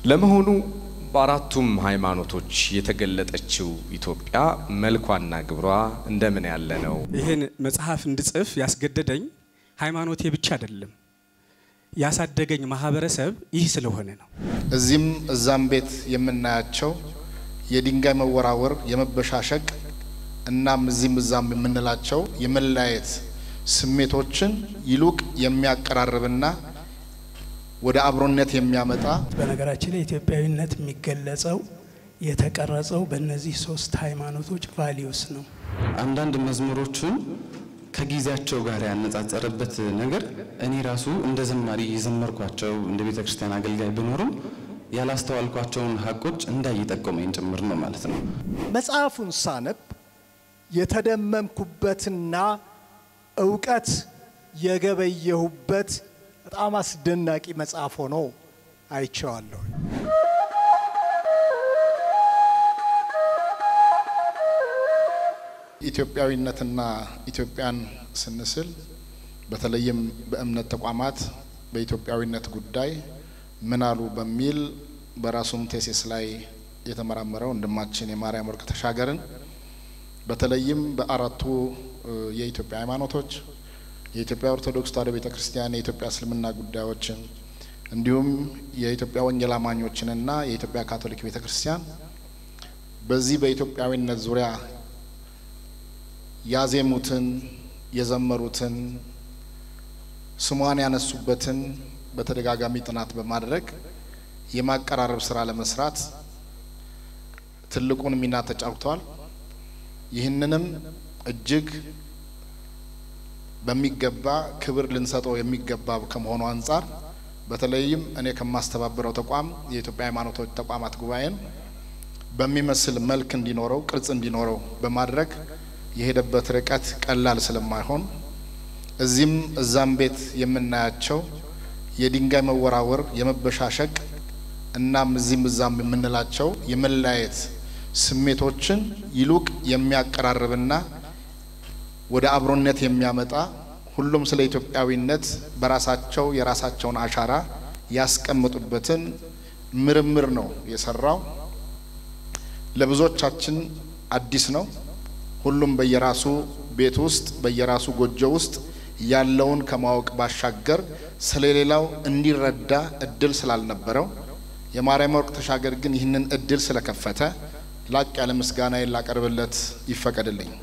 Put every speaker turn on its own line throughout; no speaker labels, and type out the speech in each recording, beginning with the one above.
ለመሆኑ በአራቱም ሃይማኖቶች የተገለጠችው ኢትዮጵያ መልኳና ግብሯ እንደምን ያለ ነው?
ይህን መጽሐፍ እንድጽፍ ያስገደደኝ ሃይማኖቴ ብቻ አይደለም፣ ያሳደገኝ ማህበረሰብ ይህ ስለሆነ ነው።
እዚህም እዛም ቤት የምናያቸው የድንጋይ መወራወር፣ የመበሻሸቅ እናም እዚህም እዛም የምንላቸው የመለያየት ስሜቶችን ይሉቅ የሚያቀራርብና ወደ አብሮነት የሚያመጣ
በነገራችን ላይ ኢትዮጵያዊነት የሚገለጸው የተቀረጸው በእነዚህ ሶስት ሃይማኖቶች ቫሊዩስ ነው።
አንዳንድ መዝሙሮቹን ከጊዜያቸው ጋር ያነጻጸረበት ነገር እኔ ራሱ እንደ ዘማሪ የዘመርኳቸው እንደ ቤተ ክርስቲያን አገልጋይ ብኖርም ያላስተዋልኳቸውን ሀቆች እንዳይ ጠቆመኝ ጭምር ነው ማለት ነው።
መጽሐፉን ሳነብ የተደመምኩበትና እውቀት የገበየሁበት በጣም አስደናቂ መጽሐፍ ሆኖ አይቼዋለሁ።
ኢትዮጵያዊነትና ኢትዮጵያን ስንስል በተለይም በእምነት ተቋማት በኢትዮጵያዊነት ጉዳይ ምን አሉ በሚል በራሱም ቴሲስ ላይ የተመራመረው ወንድማችን የማርያም ወርቅ ተሻገርን በተለይም በአራቱ የኢትዮጵያ ሃይማኖቶች የኢትዮጵያ ኦርቶዶክስ ተዋሕዶ ቤተ ክርስቲያን፣ የኢትዮጵያ እስልምና ጉዳዮችን እንዲሁም የኢትዮጵያ ወንጌል አማኞችንና የኢትዮጵያ ካቶሊክ ቤተ ክርስቲያን በዚህ በኢትዮጵያዊነት ዙሪያ ያዜሙትን የዘመሩትን ስሟን ያነሱበትን በተደጋጋሚ ጥናት በማድረግ የማቀራረብ ስራ ለመስራት ትልቁን ሚና ተጫውተዋል። ይህንንም እጅግ በሚገባ ክብር ልንሰጠው የሚገባ ከመሆኑ አንጻር በተለይም እኔ ከማስተባበረው ተቋም የኢትዮጵያ ሃይማኖቶች ተቋማት ጉባኤን በሚመስል መልክ እንዲኖረው ቅርጽ እንዲኖረው በማድረግ የሄደበት ርቀት ቀላል ስለማይሆን እዚህም እዛም ቤት የምናያቸው የድንጋይ መወራወር፣ የመበሻሸቅ እናም እዚህም እዛም የምንላቸው የመለያየት ስሜቶችን ይሉቅ የሚያቀራርብና ወደ አብሮነት የሚያመጣ ሁሉም ስለ ኢትዮጵያዊነት በራሳቸው የራሳቸውን አሻራ ያስቀምጡበትን ምርምር ነው የሰራው። ለብዙዎቻችን አዲስ ነው። ሁሉም በየራሱ ቤት ውስጥ በየራሱ ጎጆ ውስጥ ያለውን ከማወቅ ባሻገር ስለሌላው እንዲረዳ እድል ስላልነበረው የማርያም ወርቅ ተሻገር ግን ይህንን እድል ስለከፈተ ላቅ ያለ ምስጋናዬን ላቀርብለት ይፈቀድልኝ።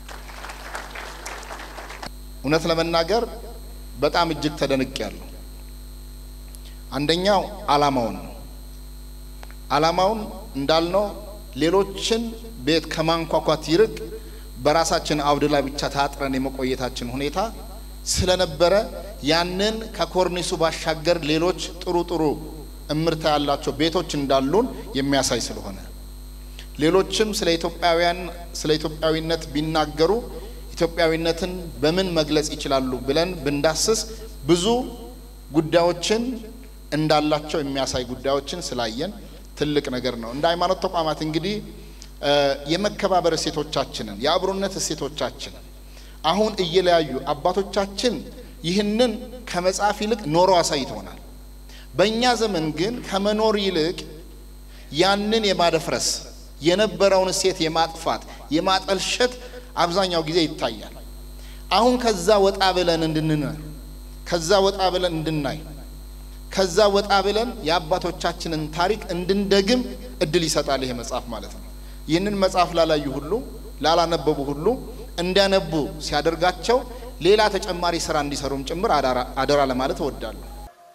እውነት ለመናገር በጣም እጅግ ተደንቅ ያለሁ አንደኛው አላማውን ነው። አላማውን እንዳልነው ሌሎችን ቤት ከማንኳኳት ይርቅ በራሳችን አውድ ላይ ብቻ ታጥረን የመቆየታችን ሁኔታ ስለነበረ ያንን ከኮርኒሱ ባሻገር ሌሎች ጥሩ ጥሩ እምርታ ያላቸው ቤቶች እንዳሉን የሚያሳይ ስለሆነ ሌሎችም ስለ ኢትዮጵያውያን ስለ ኢትዮጵያዊነት ቢናገሩ ኢትዮጵያዊነትን በምን መግለጽ ይችላሉ ብለን ብንዳስስ ብዙ ጉዳዮችን እንዳላቸው የሚያሳይ ጉዳዮችን ስላየን ትልቅ ነገር ነው። እንደ ሃይማኖት ተቋማት እንግዲህ የመከባበር እሴቶቻችንን የአብሮነት እሴቶቻችንን አሁን እየለያዩ አባቶቻችን ይህንን ከመጽሐፍ ይልቅ ኖሮ አሳይተውናል። በእኛ ዘመን ግን ከመኖር ይልቅ ያንን የማደፍረስ የነበረውን እሴት የማጥፋት የማጠልሸት አብዛኛው ጊዜ ይታያል። አሁን ከዛ ወጣ ብለን እንድንኖር ከዛ ወጣ ብለን እንድናይ ከዛ ወጣ ብለን የአባቶቻችንን ታሪክ እንድንደግም እድል ይሰጣል ይሄ መጽሐፍ ማለት ነው። ይህንን መጽሐፍ ላላዩ ሁሉ ላላነበቡ ሁሉ እንዲያነቡ ሲያደርጋቸው ሌላ ተጨማሪ ስራ እንዲሰሩም ጭምር አደራ ለማለት እወዳለሁ።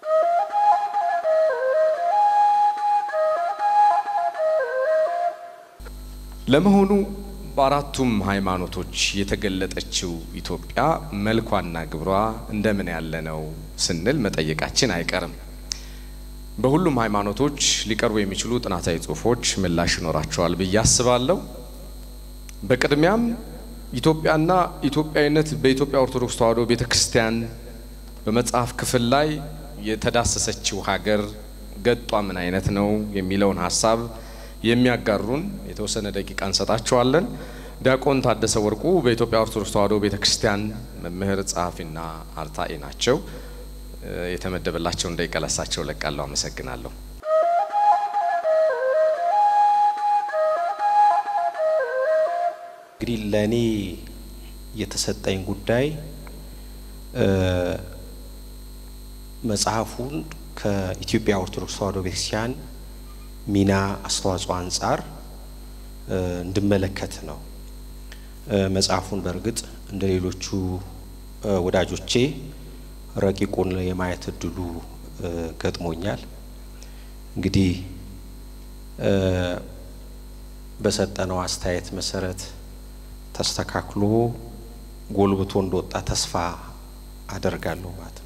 ለመሆኑ በአራቱም ሃይማኖቶች የተገለጠችው ኢትዮጵያ መልኳና ግብሯ እንደምን ያለ ነው ስንል መጠየቃችን አይቀርም። በሁሉም ሃይማኖቶች ሊቀርቡ የሚችሉ ጥናታዊ ጽሑፎች ምላሽ ይኖራቸዋል ብዬ አስባለሁ። በቅድሚያም ኢትዮጵያና ኢትዮጵያዊነት በኢትዮጵያ ኦርቶዶክስ ተዋሕዶ ቤተ ክርስቲያን በመጽሐፍ ክፍል ላይ የተዳሰሰችው ሀገር ገጧ ምን አይነት ነው የሚለውን ሀሳብ የሚያጋሩን የተወሰነ ደቂቃ እንሰጣቸዋለን። ዲያቆን ታደሰ ወርቁ በኢትዮጵያ ኦርቶዶክስ ተዋሕዶ ቤተ ክርስቲያን መምህር ጸሐፊና አርታኢ ናቸው። የተመደበላቸውን ደቂቃ ለሳቸው ለቃለሁ። አመሰግናለሁ።
እንግዲህ ለእኔ የተሰጠኝ ጉዳይ መጽሐፉን ከኢትዮጵያ ኦርቶዶክስ ተዋሕዶ ቤተክርስቲያን ሚና አስተዋጽኦ አንጻር እንድመለከት ነው። መጽሐፉን በእርግጥ እንደ ሌሎቹ ወዳጆቼ ረቂቁን የማየት እድሉ ገጥሞኛል። እንግዲህ በሰጠነው አስተያየት መሰረት ተስተካክሎ ጎልብቶ እንደወጣ ተስፋ አደርጋለሁ ማለት ነው።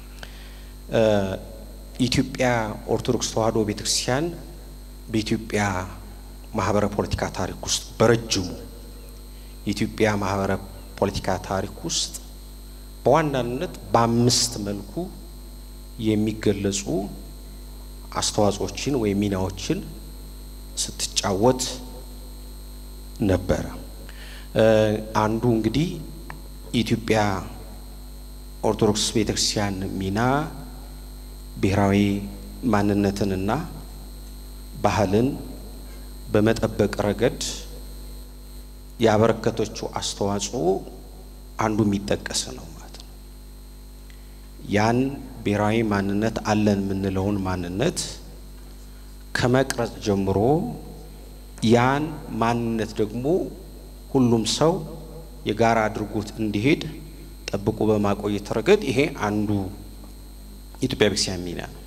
ኢትዮጵያ ኦርቶዶክስ ተዋሕዶ ቤተክርስቲያን በኢትዮጵያ ማህበረ ፖለቲካ ታሪክ ውስጥ በረጅሙ የኢትዮጵያ ማህበረ ፖለቲካ ታሪክ ውስጥ በዋናነት በአምስት መልኩ የሚገለጹ አስተዋጽኦችን ወይም ሚናዎችን ስትጫወት ነበረ። አንዱ እንግዲህ የኢትዮጵያ ኦርቶዶክስ ቤተክርስቲያን ሚና ብሔራዊ ማንነትንና ባህልን በመጠበቅ ረገድ ያበረከተችው አስተዋጽኦ አንዱ የሚጠቀስ ነው ማለት ነው። ያን ብሔራዊ ማንነት አለን የምንለውን ማንነት ከመቅረጽ ጀምሮ ያን ማንነት ደግሞ ሁሉም ሰው የጋራ አድርጎት እንዲሄድ ጠብቆ በማቆየት ረገድ ይሄ አንዱ የኢትዮጵያ ቤተክርስቲያን ሚና ነው።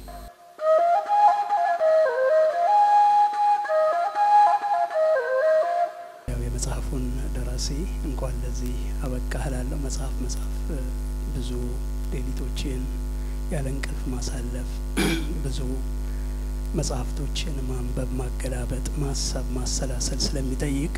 የመጽሐፉን ደራሲ እንኳን ለዚህ አበቃህ እላለሁ። መጽሐፍ መጽሐፍ ብዙ ሌሊቶችን ያለ እንቅልፍ ማሳለፍ፣ ብዙ መጽሐፍቶችን ማንበብ፣ ማገላበጥ፣ ማሰብ፣ ማሰላሰል ስለሚጠይቅ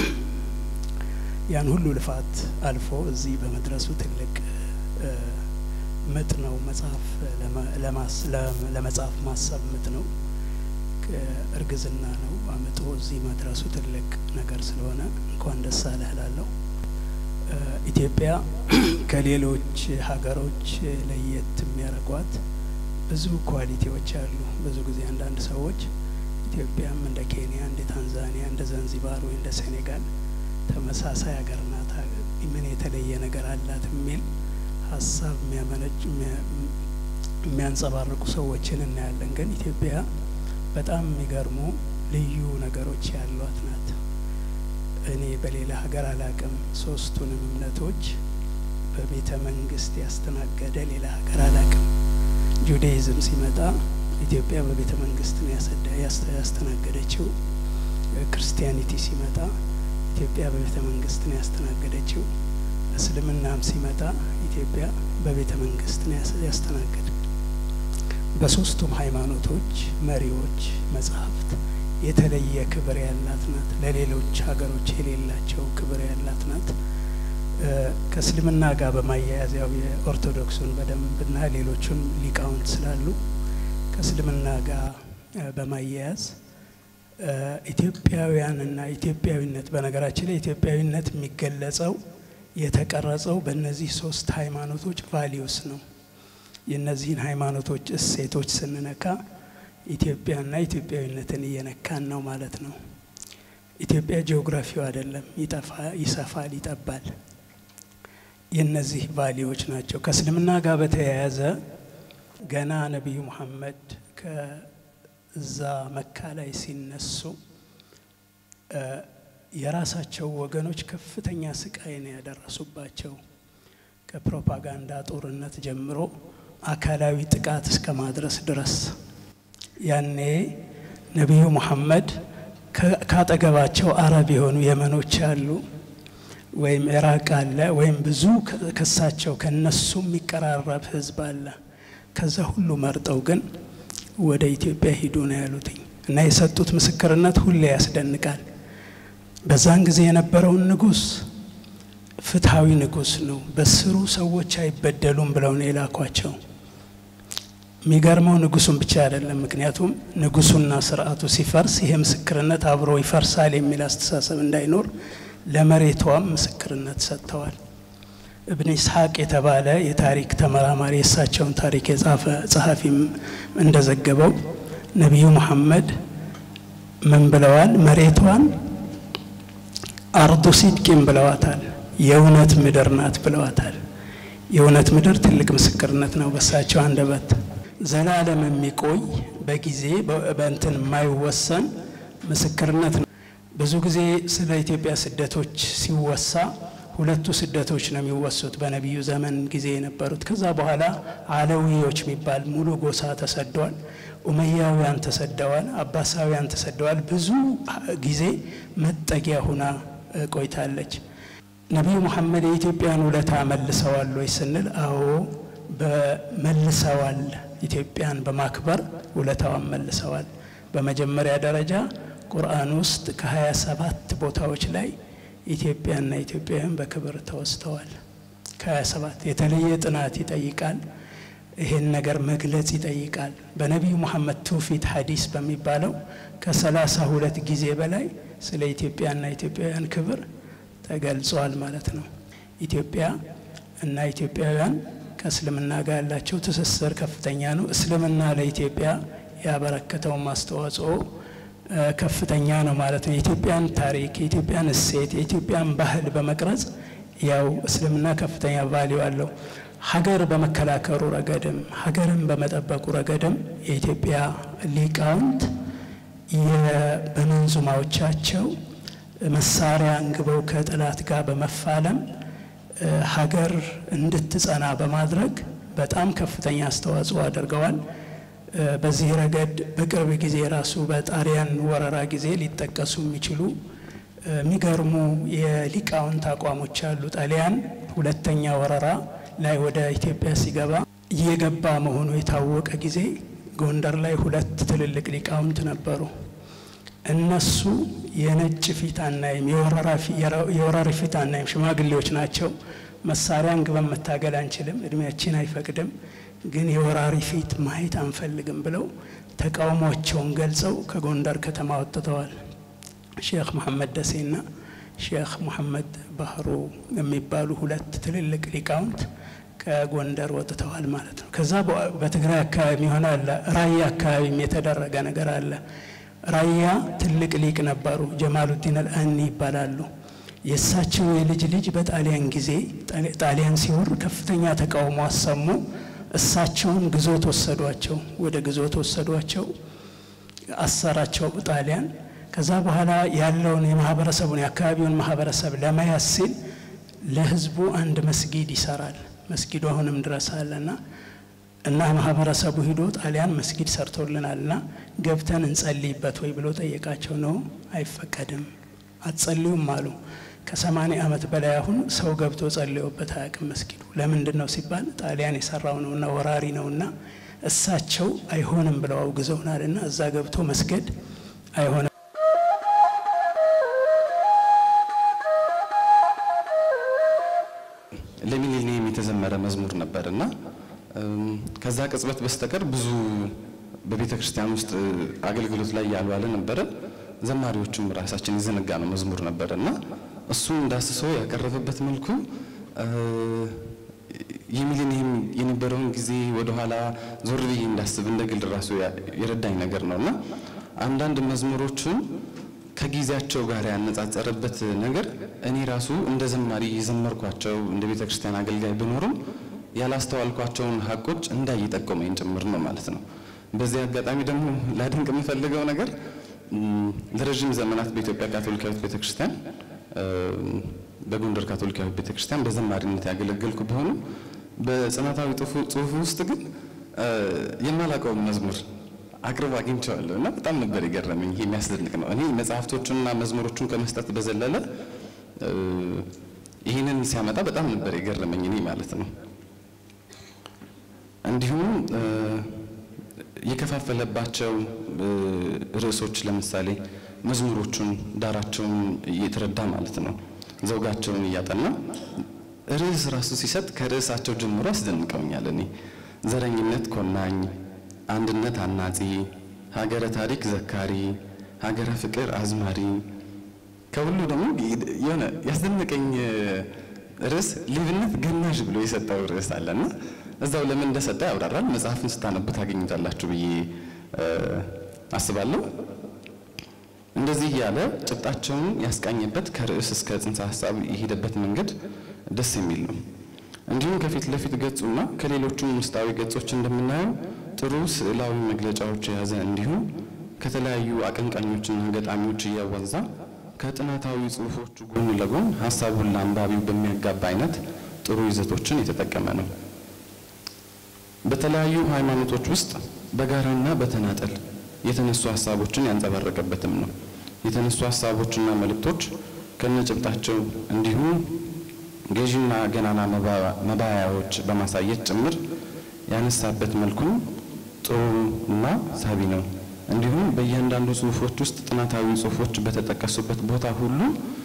ያን ሁሉ ልፋት አልፎ እዚህ በመድረሱ ትልቅ ምጥ ነው። መጽሐፍ ለመጽሐፍ ማሰብ ምጥ ነው፣ እርግዝና ነው። አምጦ እዚህ መድረሱ ትልቅ ነገር ስለሆነ እንኳን ደስ አለህ እላለሁ። ኢትዮጵያ ከሌሎች ሀገሮች ለየት የሚያደርጓት ብዙ ኳሊቲዎች አሉ። ብዙ ጊዜ አንዳንድ ሰዎች ኢትዮጵያም እንደ ኬንያ፣ እንደ ታንዛኒያ፣ እንደ zanzibar ወይ እንደ ሴኔጋል ተመሳሳይ ሀገር ናት፣ ምን የተለየ ነገር አላት የሚል ሀሳብ የሚያመነጭ የሚያንጸባርቁ ሰዎችን እናያለን። ግን ኢትዮጵያ በጣም የሚገርሙ ልዩ ነገሮች ያሏት ናት። እኔ በሌላ ሀገር አላቅም። ሶስቱንም እምነቶች በቤተ መንግስት ያስተናገደ ሌላ ሀገር አላቅም። ጁዳይዝም ሲመጣ ኢትዮጵያ በቤተ መንግስት ነው ያስተናገደችው። ክርስቲያኒቲ ሲመጣ ኢትዮጵያ በቤተ መንግስት ነው ያስተናገደችው። እስልምናም ሲመጣ ኢትዮጵያ በቤተ መንግስት ነው ያስተናገደ። በሶስቱም ሃይማኖቶች መሪዎች መጽሐፍት የተለየ ክብር ያላት ናት። ለሌሎች ሀገሮች የሌላቸው ክብር ያላት ናት። ከእስልምና ጋር በማያያዝ ያው የኦርቶዶክሱን በደንብና ሌሎቹን ሊቃውንት ስላሉ ከእስልምና ጋር በማያያዝ ኢትዮጵያውያንና ኢትዮጵያዊነት በነገራችን ላይ ኢትዮጵያዊነት የሚገለጸው የተቀረጸው በእነዚህ ሶስት ሃይማኖቶች ቫሊዩስ ነው። የእነዚህን ሃይማኖቶች እሴቶች ስንነካ ኢትዮጵያና ኢትዮጵያዊነትን እየነካን ነው ማለት ነው። ኢትዮጵያ ጂኦግራፊው አይደለም፣ ይሰፋል፣ ይጠባል። የእነዚህ ቫሊዎች ናቸው። ከእስልምና ጋር በተያያዘ ገና ነቢዩ ሙሐመድ ከዛ መካ ላይ ሲነሱ የራሳቸው ወገኖች ከፍተኛ ስቃይ ነው ያደረሱባቸው። ከፕሮፓጋንዳ ጦርነት ጀምሮ አካላዊ ጥቃት እስከ ማድረስ ድረስ ያኔ ነቢዩ ሙሐመድ ካጠገባቸው አረብ የሆኑ የመኖች አሉ፣ ወይም ኢራቅ አለ፣ ወይም ብዙ ከሳቸው ከነሱ የሚቀራረብ ህዝብ አለ። ከዛ ሁሉ መርጠው ግን ወደ ኢትዮጵያ ሂዱ ነው ያሉትኝ እና የሰጡት ምስክርነት ሁሌ ያስደንቃል። በዛን ጊዜ የነበረውን ንጉስ ፍትሐዊ ንጉስ ነው፣ በስሩ ሰዎች አይበደሉም ብለው ነው የላኳቸው። የሚገርመው ንጉሱን ብቻ አይደለም። ምክንያቱም ንጉሱና ስርዓቱ ሲፈርስ ይሄ ምስክርነት አብሮ ይፈርሳል የሚል አስተሳሰብ እንዳይኖር ለመሬቷም ምስክርነት ሰጥተዋል። እብን ኢስሐቅ የተባለ የታሪክ ተመራማሪ የእሳቸውን ታሪክ የጻፈ ጸሐፊም እንደዘገበው ነቢዩ መሐመድ ምን ብለዋል? መሬቷን አርዱ ሲድቂን ብለዋታል። የእውነት ምድር ናት ብለዋታል። የእውነት ምድር ትልቅ ምስክርነት ነው በሳቸው አንደበት። ዘላለም የሚቆይ በጊዜ በእንትን የማይወሰን ምስክርነት ነው። ብዙ ጊዜ ስለ ኢትዮጵያ ስደቶች ሲወሳ ሁለቱ ስደቶች ነው የሚወሱት በነቢዩ ዘመን ጊዜ የነበሩት። ከዛ በኋላ አለዊዎች የሚባል ሙሉ ጎሳ ተሰደዋል። ኡመያውያን ተሰደዋል። አባሳውያን ተሰደዋል። ብዙ ጊዜ መጠጊያ ሁና ቆይታለች። ነቢዩ ሙሐመድ የኢትዮጵያን ውለታ መልሰዋል ወይ ስንል፣ አዎ በመልሰዋል። ኢትዮጵያን በማክበር ውለታዋን መልሰዋል። በመጀመሪያ ደረጃ ቁርአን ውስጥ ከሀያ ሰባት ቦታዎች ላይ ኢትዮጵያና ኢትዮጵያውያን በክብር ተወስተዋል። ከሀያ ሰባት የተለየ ጥናት ይጠይቃል። ይሄን ነገር መግለጽ ይጠይቃል። በነቢዩ ሙሐመድ ትውፊት ሀዲስ በሚባለው ከሰላሳ ሁለት ጊዜ በላይ ስለ ኢትዮጵያና ኢትዮጵያውያን ክብር ተገልጿል ማለት ነው። ኢትዮጵያ እና ኢትዮጵያውያን ከእስልምና ጋር ያላቸው ትስስር ከፍተኛ ነው። እስልምና ለኢትዮጵያ ያበረከተውን አስተዋጽኦ ከፍተኛ ነው ማለት ነው። የኢትዮጵያን ታሪክ፣ የኢትዮጵያን እሴት፣ የኢትዮጵያን ባህል በመቅረጽ ያው እስልምና ከፍተኛ ቫሊዩ አለው። ሀገር በመከላከሉ ረገድም ሀገርን በመጠበቁ ረገድም የኢትዮጵያ ሊቃውንት በመንዙማዎቻቸው መሳሪያ አንግበው ከጠላት ጋር በመፋለም ሀገር እንድትጸና በማድረግ በጣም ከፍተኛ አስተዋጽኦ አድርገዋል። በዚህ ረገድ በቅርብ ጊዜ ራሱ በጣሊያን ወረራ ጊዜ ሊጠቀሱ የሚችሉ የሚገርሙ የሊቃውንት አቋሞች አሉ። ጣሊያን ሁለተኛ ወረራ ላይ ወደ ኢትዮጵያ ሲገባ እየገባ መሆኑ የታወቀ ጊዜ ጎንደር ላይ ሁለት ትልልቅ ሊቃውንት ነበሩ። እነሱ የነጭ ፊት አናይም፣ የወራሪ ፊት አናይም፣ ሽማግሌዎች ናቸው። መሳሪያ አንግበን መታገል አንችልም፣ እድሜያችን አይፈቅድም፣ ግን የወራሪ ፊት ማየት አንፈልግም ብለው ተቃውሟቸውን ገልጸው ከጎንደር ከተማ ወጥተዋል። ሼክ መሐመድ ደሴና ሼክ መሐመድ ባህሩ የሚባሉ ሁለት ትልልቅ ሊቃውንት ከጎንደር ወጥተዋል ማለት ነው። ከዛ በትግራይ አካባቢ የሆነ አለ፣ ራያ አካባቢም የተደረገ ነገር አለ። ራያ ትልቅ ሊቅ ነበሩ፣ ጀማሉዲን አልአኒ ይባላሉ። የእሳቸው የልጅ ልጅ በጣሊያን ጊዜ ጣሊያን ሲወር ከፍተኛ ተቃውሞ አሰሙ። እሳቸውን ግዞት ወሰዷቸው፣ ወደ ግዞት ወሰዷቸው፣ አሰራቸው ጣሊያን። ከዛ በኋላ ያለውን የማህበረሰቡን የአካባቢውን ማህበረሰብ ለመያዝ ሲል ለህዝቡ አንድ መስጊድ ይሰራል። መስጊዱ አሁንም ድረስ አለና እና ማህበረሰቡ ሂዶ ጣሊያን መስጊድ ሰርቶልናል እና ገብተን እንጸልይበት ወይ ብሎ ጠየቃቸው። ነው አይፈቀድም፣ አትጸልዩም አሉ። ከሰማኒያ ዓመት በላይ አሁን ሰው ገብቶ ጸልዮበት አያውቅም መስጊዱ። ለምንድን ነው ሲባል ጣሊያን የሰራው ነውና ወራሪ ነውና እሳቸው አይሆንም ብለው አውግዘውናልና እዛ ገብቶ መስገድ አይሆንም።
ለሚሊኒየም የተዘመረ መዝሙር ነበር እና ከዛ ቅጽበት በስተቀር ብዙ በቤተ ክርስቲያን ውስጥ አገልግሎት ላይ ያልዋለ ነበረ። ዘማሪዎቹም ራሳችን የዘነጋ ነው መዝሙር ነበረ እና እሱን እንዳስሶ ያቀረበበት መልኩ የሚሊኒየም የነበረውን ጊዜ ወደኋላ ዞር ብዬ እንዳስብ እንደ ግል ራሱ የረዳኝ ነገር ነው እና አንዳንድ መዝሙሮቹን ከጊዜያቸው ጋር ያነጻጸረበት ነገር እኔ ራሱ እንደ ዘማሪ የዘመርኳቸው እንደ ቤተ ክርስቲያን አገልጋይ ብኖርም ያላስተዋልኳቸውን ሀቆች እንዳይ ጠቆመኝ ጭምር ነው ማለት ነው። በዚህ አጋጣሚ ደግሞ ላድንቅ የምፈልገው ነገር ለረዥም ዘመናት በኢትዮጵያ ካቶሊካዊት ቤተ ክርስቲያን በጎንደር ካቶሊካዊት ቤተ ክርስቲያን በዘማሪነት ያገለገልኩ ቢሆኑ በጽናታዊ ጽሑፍ ውስጥ ግን የማላውቀውን መዝሙር አቅርቦ አግኝቼዋለሁ እና በጣም ነበር የገረመኝ። ይሄ የሚያስደንቅ ነው። እኔ መጽሐፍቶቹንና መዝሙሮቹን ከመስጠት በዘለለ ይህንን ሲያመጣ በጣም ነበር የገረመኝ እኔ ማለት ነው። እንዲሁም የከፋፈለባቸው ርዕሶች ለምሳሌ መዝሙሮቹን ዳራቸውን እየተረዳ ማለት ነው ዘውጋቸውን እያጠና ርዕስ ራሱ ሲሰጥ ከርዕሳቸው ጀምሮ አስደንቀውኛል። እኔ ዘረኝነት ኮናኝ፣ አንድነት አናጺ፣ ሀገረ ታሪክ ዘካሪ፣ ሀገረ ፍቅር አዝማሪ ከሁሉ ደግሞ የሆነ ያስደነቀኝ ርዕስ ሌብነት ገናዥ ብሎ የሰጠው ርዕስ አለና እዛው ለምን እንደሰጠ ያብራራል። መጽሐፍን ስታነቡ ታገኙታላችሁ ብዬ አስባለሁ። እንደዚህ እያለ ጭብጣቸውን ያስቃኘበት ከርዕስ እስከ ጽንሰ ሀሳብ የሄደበት መንገድ ደስ የሚል ነው። እንዲሁም ከፊት ለፊት ገጹና ከሌሎቹም ውስጣዊ ገጾች እንደምናየው ጥሩ ስዕላዊ መግለጫዎች የያዘ እንዲሁም ከተለያዩ አቀንቃኞችና ገጣሚዎች እያዋዛ ከጥናታዊ ጽሑፎቹ ጎን ለጎን ሀሳቡን ለአንባቢው በሚያጋባ አይነት ጥሩ ይዘቶችን የተጠቀመ ነው። በተለያዩ ሃይማኖቶች ውስጥ በጋራና በተናጠል የተነሱ ሀሳቦችን ያንጸባረቀበትም ነው። የተነሱ ሀሳቦችና መልእክቶች ከነጭብጣቸው እንዲሁም ገዢና ገናና መባያዎች በማሳየት ጭምር ያነሳበት መልኩም ጥሩ እና ሳቢ ነው። እንዲሁም በእያንዳንዱ ጽሁፎች ውስጥ ጥናታዊ ጽሁፎች በተጠቀሱበት ቦታ ሁሉ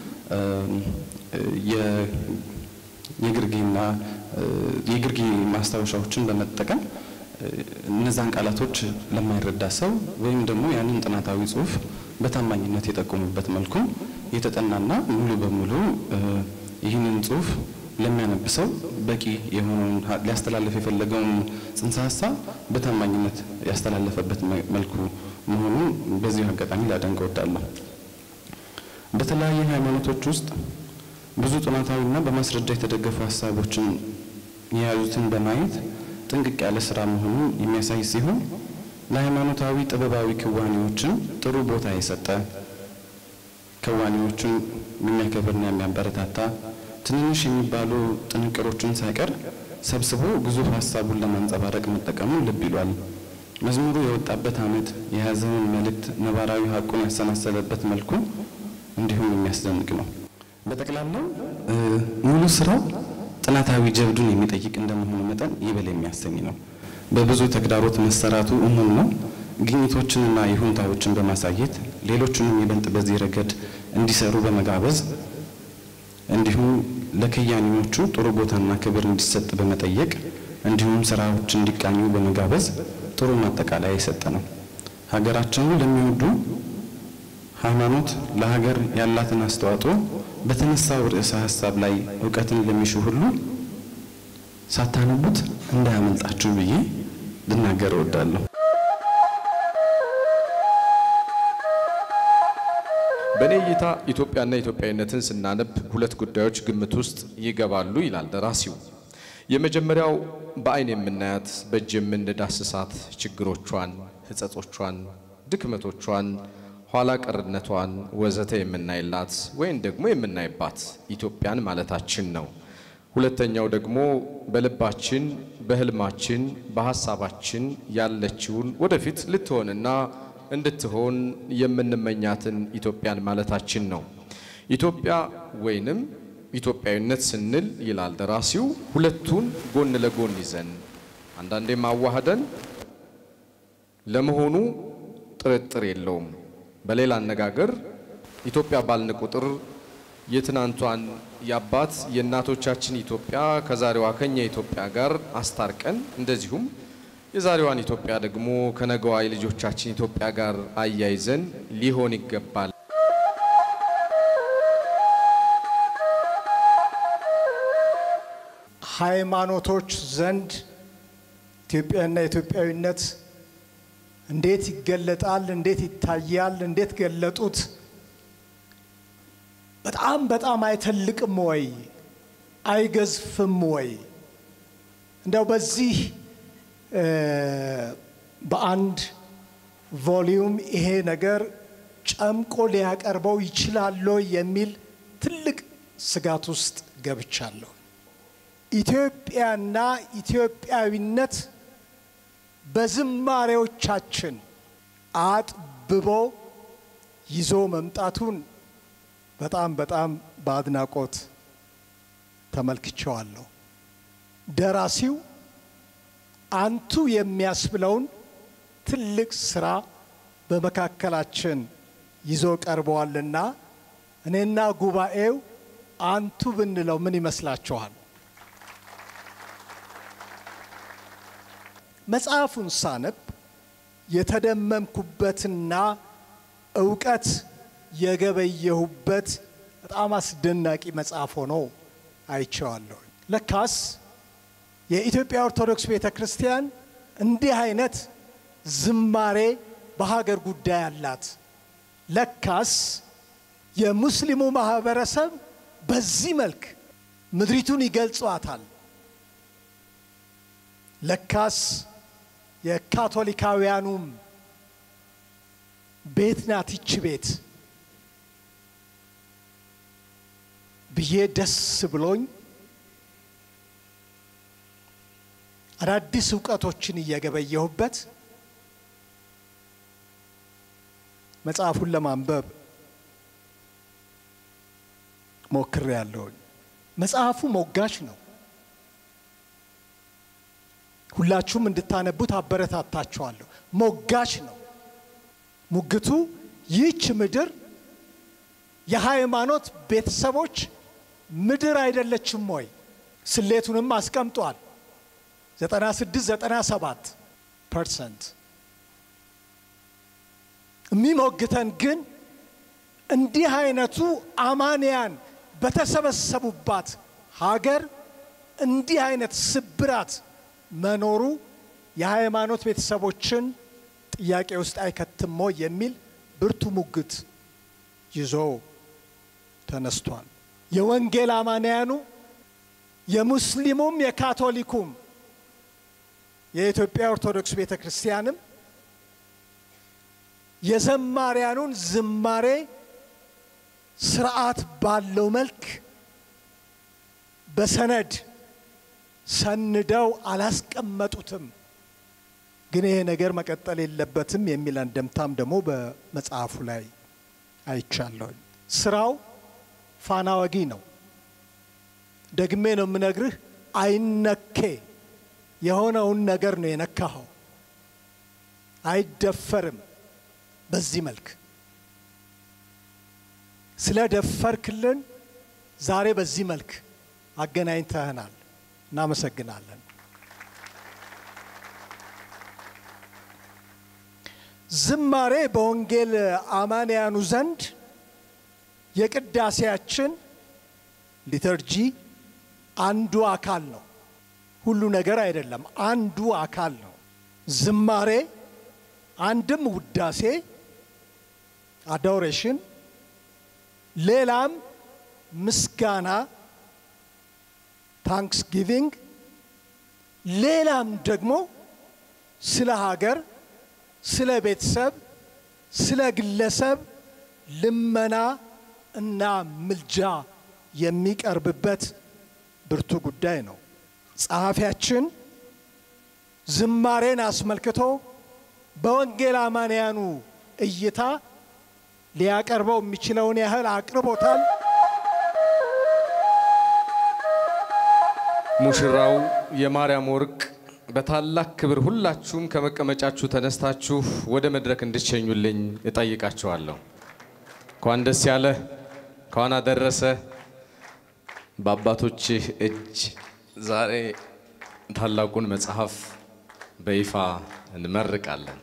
የግርጌና የግርጌ ማስታወሻዎችን በመጠቀም እነዛን ቃላቶች ለማይረዳ ሰው ወይም ደግሞ ያንን ጥናታዊ ጽሁፍ በታማኝነት የጠቆሙበት መልኩ የተጠናና ሙሉ በሙሉ ይህንን ጽሁፍ ለሚያነብ ሰው በቂ የሆነውን ሊያስተላለፍ የፈለገውን ጽንሰ ሀሳብ በታማኝነት ያስተላለፈበት መልኩ መሆኑን በዚሁ አጋጣሚ ላደንቅ እወዳለሁ። በተለያዩ ሃይማኖቶች ውስጥ ብዙ ጥናታዊና በማስረጃ የተደገፉ ሀሳቦችን የያዙትን በማየት ጥንቅቅ ያለ ስራ መሆኑን የሚያሳይ ሲሆን ለሃይማኖታዊ ጥበባዊ ክዋኔዎችን ጥሩ ቦታ የሰጠ ክዋኔዎቹን የሚያከብርና የሚያበረታታ ትንንሽ የሚባሉ ጥንቅሮችን ሳይቀር ሰብስቦ ግዙፍ ሀሳቡን ለማንጸባረቅ መጠቀሙ ልብ ይሏል። መዝሙሩ የወጣበት ዓመት የያዘውን መልእክት ነባራዊ ሀቁን ያሰናሰለበት መልኩ እንዲሁም የሚያስደንቅ ነው። በጠቅላላው ሙሉ ስራው ጥናታዊ ጀብዱን የሚጠይቅ እንደመሆኑ መጠን ይበል የሚያሰኝ ነው። በብዙ ተግዳሮት መሰራቱ እሙን ነው። ግኝቶችንና ይሁንታዎችን በማሳየት ሌሎቹንም ይበልጥ በዚህ ረገድ እንዲሰሩ በመጋበዝ እንዲሁም ለከያኒዎቹ ጥሩ ቦታና ክብር እንዲሰጥ በመጠየቅ እንዲሁም ስራዎች እንዲቃኙ በመጋበዝ ጥሩ ማጠቃለያ የሰጠ ነው። ሀገራቸውን ለሚወዱ ሃይማኖት ለሀገር ያላትን አስተዋጽኦ በተነሳው ርዕሰ ሀሳብ ላይ እውቀትን ለሚሹ ሁሉ ሳታነቡት እንዳያመልጣችሁ ብዬ ልናገር እወዳለሁ።
በእኔ እይታ ኢትዮጵያና ኢትዮጵያዊነትን ስናነብ ሁለት ጉዳዮች ግምት ውስጥ ይገባሉ ይላል ደራሲው። የመጀመሪያው በአይን የምናያት በእጅ የምንዳስሳት ችግሮቿን፣ ሕጸጾቿን፣ ድክመቶቿን፣ ኋላ ቀርነቷን ወዘተ የምናይላት ወይም ደግሞ የምናይባት ኢትዮጵያን ማለታችን ነው። ሁለተኛው ደግሞ በልባችን፣ በህልማችን፣ በሀሳባችን ያለችውን ወደፊት ልትሆንና እንድትሆን የምንመኛትን ኢትዮጵያን ማለታችን ነው። ኢትዮጵያ ወይንም ኢትዮጵያዊነት ስንል ይላል ደራሲው ሁለቱን ጎን ለጎን ይዘን አንዳንዴም አዋህደን ለመሆኑ ጥርጥር የለውም። በሌላ አነጋገር ኢትዮጵያ ባልን ቁጥር የትናንቷን የአባት የእናቶቻችን ኢትዮጵያ ከዛሬዋ ከኛ ኢትዮጵያ ጋር አስታርቀን እንደዚሁም የዛሬዋን ኢትዮጵያ ደግሞ ከነገዋ የልጆቻችን ኢትዮጵያ ጋር አያይዘን ሊሆን ይገባል።
ሃይማኖቶች ዘንድ ኢትዮጵያና ኢትዮጵያዊነት እንዴት ይገለጣል? እንዴት ይታያል? እንዴት ገለጡት? በጣም በጣም አይተልቅም ወይ? አይገዝፍም ወይ? እንደው በዚህ በአንድ ቮሊዩም ይሄ ነገር ጨምቆ ሊያቀርበው ይችላል የሚል ትልቅ ስጋት ውስጥ ገብቻለሁ። ኢትዮጵያና ኢትዮጵያዊነት በዝማሬዎቻችን አጥብቦ ይዞ መምጣቱን በጣም በጣም በአድናቆት ተመልክቸዋለሁ። ደራሲው አንቱ የሚያስብለውን ትልቅ ስራ በመካከላችን ይዞ ቀርበዋልና እኔና ጉባኤው አንቱ ብንለው ምን ይመስላችኋል? መጽሐፉን ሳነብ የተደመምኩበትና እውቀት የገበየሁበት በጣም አስደናቂ መጽሐፍ ሆኖ አይቼዋለሁ። ለካስ የኢትዮጵያ ኦርቶዶክስ ቤተ ክርስቲያን እንዲህ አይነት ዝማሬ በሀገር ጉዳይ አላት። ለካስ የሙስሊሙ ማህበረሰብ በዚህ መልክ ምድሪቱን ይገልጿታል። ለካስ የካቶሊካውያኑም ቤት ናት ይች ቤት ብዬ ደስ ብሎኝ አዳዲስ እውቀቶችን እየገበየሁበት መጽሐፉን ለማንበብ ሞክሬ ያለሁኝ። መጽሐፉ ሞጋች ነው። ሁላችሁም እንድታነቡት አበረታታችኋለሁ። ሞጋች ነው። ሙግቱ ይህች ምድር የሃይማኖት ቤተሰቦች ምድር አይደለችም ወይ? ስሌቱንም አስቀምጧል። 96 97 ፐርሰንት የሚሞግተን ግን እንዲህ አይነቱ አማንያን በተሰበሰቡባት ሀገር እንዲህ አይነት ስብራት መኖሩ የሃይማኖት ቤተሰቦችን ጥያቄ ውስጥ አይከትሞ የሚል ብርቱ ሙግት ይዞ ተነስቷል። የወንጌል አማንያኑ የሙስሊሙም የካቶሊኩም የኢትዮጵያ ኦርቶዶክስ ቤተ ክርስቲያንም የዘማሪያኑን ዝማሬ ስርዓት ባለው መልክ በሰነድ ሰንደው አላስቀመጡትም። ግን ይሄ ነገር መቀጠል የለበትም የሚል አንደምታም ደግሞ በመጽሐፉ ላይ አይቻለሁኝ። ስራው ፋና ወጊ ነው። ደግሜ ነው የምነግርህ፣ አይነኬ የሆነውን ነገር ነው የነካኸው። አይደፈርም። በዚህ መልክ ስለ ደፈርክልን ዛሬ በዚህ መልክ አገናኝተህናል። እናመሰግናለን። ዝማሬ በወንጌል አማንያኑ ዘንድ የቅዳሴያችን ሊተርጂ አንዱ አካል ነው። ሁሉ ነገር አይደለም፣ አንዱ አካል ነው። ዝማሬ አንድም ውዳሴ አዶሬሽን፣ ሌላም ምስጋና ታንክስ ጊቪንግ፣ ሌላም ደግሞ ስለ ሀገር፣ ስለ ቤተሰብ፣ ስለ ግለሰብ ልመና እና ምልጃ የሚቀርብበት ብርቱ ጉዳይ ነው። ጸሐፊያችን ዝማሬን አስመልክቶ በወንጌል አማንያኑ እይታ ሊያቀርበው የሚችለውን ያህል አቅርቦታል።
ሙሽራው የማርያም ወርቅ በታላቅ ክብር ሁላችሁም ከመቀመጫችሁ ተነስታችሁ ወደ መድረክ እንድትሸኙልኝ እጠይቃችኋለሁ። እንኳን ደስ ያለ እንኳን አደረሰ። በአባቶችህ እጅ ዛሬ ታላቁን መጽሐፍ በይፋ እንመርቃለን።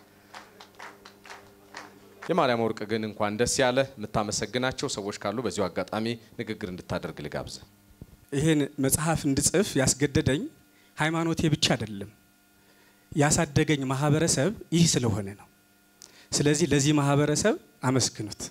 የማርያም ወርቅ ግን እንኳን ደስ ያለ የምታመሰግናቸው ሰዎች ካሉ በዚሁ አጋጣሚ ንግግር እንድታደርግ ልጋብዝ።
ይህን መጽሐፍ እንድጽፍ ያስገደደኝ ሃይማኖቴ ብቻ አይደለም፣ ያሳደገኝ ማህበረሰብ ይህ ስለሆነ ነው። ስለዚህ ለዚህ ማህበረሰብ አመስግኑት።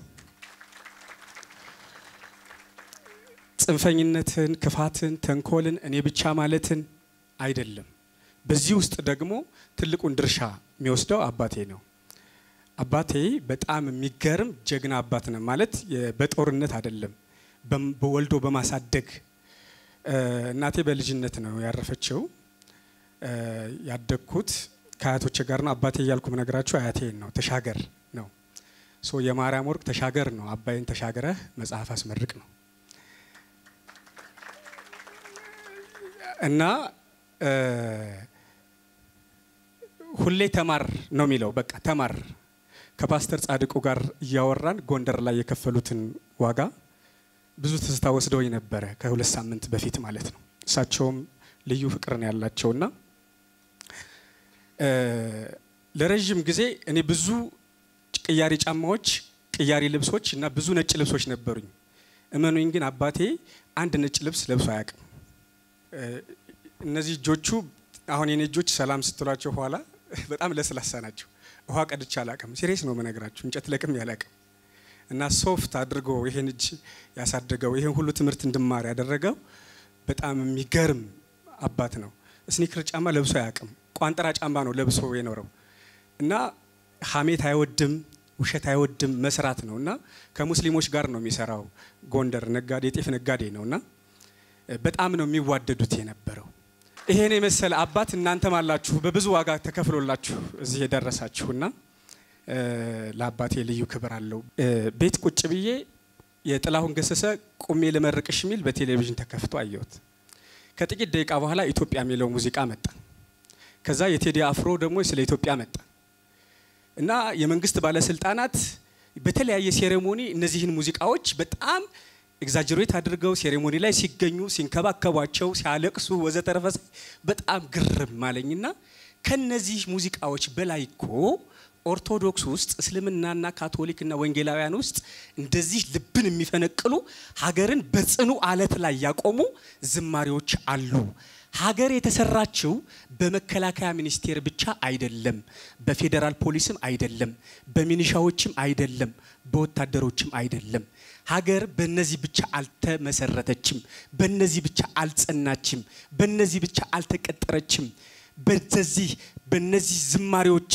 ጽንፈኝነትን፣ ክፋትን፣ ተንኮልን እኔ ብቻ ማለትን አይደለም። በዚህ ውስጥ ደግሞ ትልቁን ድርሻ የሚወስደው አባቴ ነው። አባቴ በጣም የሚገርም ጀግና አባት ነው። ማለት በጦርነት አይደለም፣ በወልዶ በማሳደግ እናቴ በልጅነት ነው ያረፈችው። ያደግኩት ከአያቶቼ ጋር ነው። አባቴ እያልኩ ምነግራችሁ አያቴን ነው። ተሻገር ነው። ሶ የማርያም ወርቅ ተሻገር ነው። አባይን ተሻገረህ መጽሐፍ አስመርቅ ነው እና ሁሌ ተማር ነው የሚለው። በቃ ተማር። ከፓስተር ጻድቁ ጋር እያወራን ጎንደር ላይ የከፈሉትን ዋጋ ብዙ ትዝታ ወስደውኝ ነበረ ከሁለት ሳምንት በፊት ማለት ነው። እሳቸውም ልዩ ፍቅርን ያላቸውና ለረዥም ጊዜ እኔ ብዙ ቅያሪ ጫማዎች፣ ቅያሪ ልብሶች እና ብዙ ነጭ ልብሶች ነበሩኝ። እመኑኝ ግን አባቴ አንድ ነጭ ልብስ ለብሶ አያውቅም። እነዚህ እጆቹ አሁን የኔ እጆች ሰላም ስትሏቸው ኋላ በጣም ለስላሳ ናቸው። ውሃ ቀድቼ አላውቅም። ሲሪየስ ነው መነግራችሁ። እንጨት ለቅም ያላውቅም። እና ሶፍት አድርጎ ይሄን እጅ ያሳደገው ይሄን ሁሉ ትምህርት እንድማር ያደረገው በጣም የሚገርም አባት ነው። ስኒከር ጫማ ለብሶ አያውቅም። ቋንጠራ ጫማ ነው ለብሶ የኖረው እና ሀሜት አይወድም፣ ውሸት አይወድም፣ መስራት ነው እና ከሙስሊሞች ጋር ነው የሚሰራው። ጎንደር ነጋዴ፣ የጤፍ ነጋዴ ነው እና በጣም ነው የሚዋደዱት የነበረው። ይሄን የመሰለ አባት እናንተም አላችሁ፣ በብዙ ዋጋ ተከፍሎላችሁ እዚህ የደረሳችሁና ለአባቴ ልዩ ክብር አለው። ቤት ቁጭ ብዬ የጥላሁን ገሰሰ ቁሜ ልመርቅሽ የሚል በቴሌቪዥን ተከፍቶ አየሁት። ከጥቂት ደቂቃ በኋላ ኢትዮጵያ የሚለው ሙዚቃ መጣ። ከዛ የቴዲ አፍሮ ደግሞ ስለ ኢትዮጵያ መጣ እና የመንግስት ባለስልጣናት በተለያየ ሴሬሞኒ እነዚህን ሙዚቃዎች በጣም ኤግዛጀሬት አድርገው ሴሬሞኒ ላይ ሲገኙ ሲንከባከቧቸው፣ ሲያለቅሱ ወዘተረፈ በጣም ግርም አለኝና ከነዚህ ሙዚቃዎች በላይ እኮ ኦርቶዶክስ ውስጥ እስልምናና ካቶሊክና ወንጌላውያን ውስጥ እንደዚህ ልብን የሚፈነቅሉ ሀገርን በጽኑ አለት ላይ ያቆሙ ዝማሬዎች አሉ። ሀገር የተሰራችው በመከላከያ ሚኒስቴር ብቻ አይደለም፣ በፌዴራል ፖሊስም አይደለም፣ በሚኒሻዎችም አይደለም፣ በወታደሮችም አይደለም። ሀገር በነዚህ ብቻ አልተመሰረተችም፣ በነዚህ ብቻ አልጸናችም፣ በነዚህ ብቻ አልተቀጠረችም። በዚህ በነዚህ ዝማሬዎች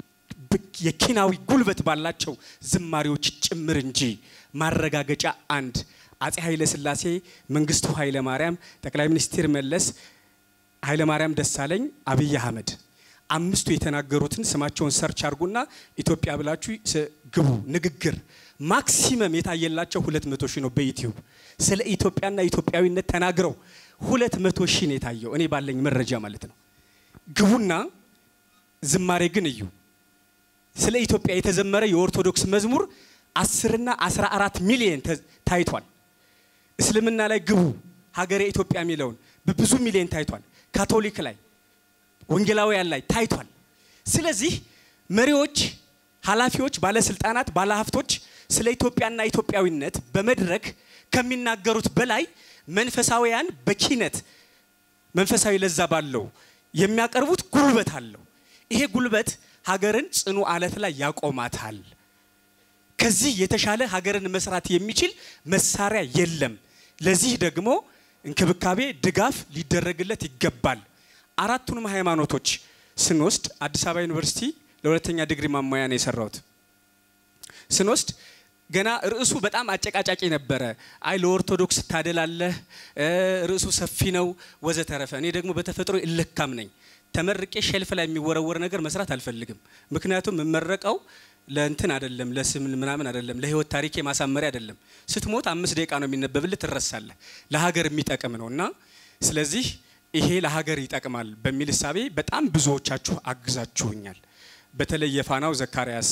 የኪናዊ ጉልበት ባላቸው ዝማሬዎች ጭምር እንጂ ማረጋገጫ አንድ አጼ ኃይለ ሥላሴ፣ መንግስቱ ኃይለ ማርያም፣ ጠቅላይ ሚኒስትር መለስ፣ ኃይለ ማርያም ደሳለኝ፣ አብይ አህመድ አምስቱ የተናገሩትን ስማቸውን ሰርች አድርጉና ኢትዮጵያ ብላችሁ ግቡ። ንግግር ማክሲመም የታየላቸው ሁለት መቶ ሺህ ነው በዩቲዩብ ስለ ኢትዮጵያና ኢትዮጵያዊነት ተናግረው ሁለት መቶ ሺህ ነው የታየው እኔ ባለኝ መረጃ ማለት ነው። ግቡና ዝማሬ ግን እዩ። ስለ ኢትዮጵያ የተዘመረ የኦርቶዶክስ መዝሙር አስርና አስራ አራት ሚሊየን ታይቷል። እስልምና ላይ ግቡ ሀገሬ ኢትዮጵያ የሚለውን በብዙ ሚሊየን ታይቷል። ካቶሊክ ላይ ወንጌላውያን ላይ ታይቷል። ስለዚህ መሪዎች፣ ኃላፊዎች፣ ባለስልጣናት፣ ባለሀብቶች ስለ ኢትዮጵያና ኢትዮጵያዊነት በመድረክ ከሚናገሩት በላይ መንፈሳዊያን በኪነት መንፈሳዊ ለዛ ባለው የሚያቀርቡት ጉልበት አለው። ይሄ ጉልበት ሀገርን ጽኑ አለት ላይ ያቆማታል። ከዚህ የተሻለ ሀገርን መስራት የሚችል መሳሪያ የለም። ለዚህ ደግሞ እንክብካቤ፣ ድጋፍ ሊደረግለት ይገባል። አራቱንም ሃይማኖቶች ስንወስድ አዲስ አበባ ዩኒቨርሲቲ ለሁለተኛ ዲግሪ ማሟያ ነው የሰራሁት። ስንወስድ ገና ርዕሱ በጣም አጨቃጫቂ ነበረ። አይ ለኦርቶዶክስ ታደላለህ፣ ርዕሱ ሰፊ ነው ወዘተረፈ። እኔ ደግሞ በተፈጥሮ እልካም ነኝ። ተመርቄ ሼልፍ ላይ የሚወረወር ነገር መስራት አልፈልግም። ምክንያቱም የምመረቀው ለእንትን አይደለም፣ ለስም ምናምን አይደለም፣ ለህይወት ታሪኬ ማሳመሪያ አይደለም። ስትሞት አምስት ደቂቃ ነው የሚነበብልህ፣ ትረሳለህ። ለሀገር የሚጠቅም ነው እና ስለዚህ ይሄ ለሀገር ይጠቅማል በሚል እሳቤ በጣም ብዙዎቻችሁ አግዛችሁኛል። በተለይ የፋናው ዘካርያስ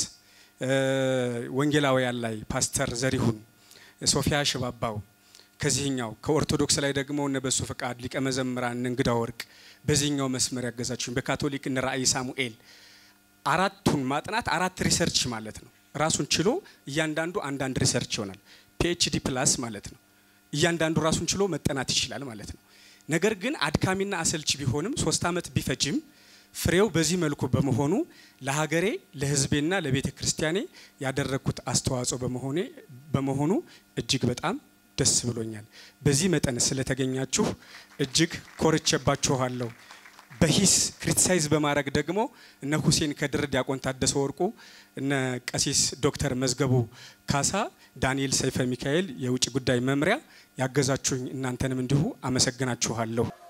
ወንጌላውያን ላይ ፓስተር ዘሪሁን፣ ሶፊያ ሽባባው ከዚህኛው ከኦርቶዶክስ ላይ ደግሞ እነ በሱ ፈቃድ ሊቀ መዘምራን እንግዳ ወርቅ በዚህኛው መስመር ያገዛችሁኝ፣ በካቶሊክ እነ ራእይ ሳሙኤል አራቱን ማጥናት አራት ሪሰርች ማለት ነው። ራሱን ችሎ እያንዳንዱ አንዳንድ ሪሰርች ይሆናል። ፒኤችዲ ፕላስ ማለት ነው። እያንዳንዱ ራሱን ችሎ መጠናት ይችላል ማለት ነው። ነገር ግን አድካሚና አሰልቺ ቢሆንም ሶስት ዓመት ቢፈጅም ፍሬው በዚህ መልኩ በመሆኑ ለሀገሬ ለሕዝቤና ለቤተ ክርስቲያኔ ያደረግኩት አስተዋጽኦ በመሆኔ በመሆኑ እጅግ በጣም ደስ ብሎኛል። በዚህ መጠን ስለተገኛችሁ እጅግ ኮርቼባችኋለሁ። በሂስ ክሪቲሳይዝ በማድረግ ደግሞ እነ ሁሴን ከድር፣ ዲያቆን ታደሰ ወርቁ፣ እነ ቀሲስ ዶክተር መዝገቡ ካሳ፣ ዳንኤል ሰይፈ ሚካኤል የውጭ ጉዳይ መምሪያ ያገዛችሁኝ እናንተንም እንዲሁ አመሰግናችኋለሁ።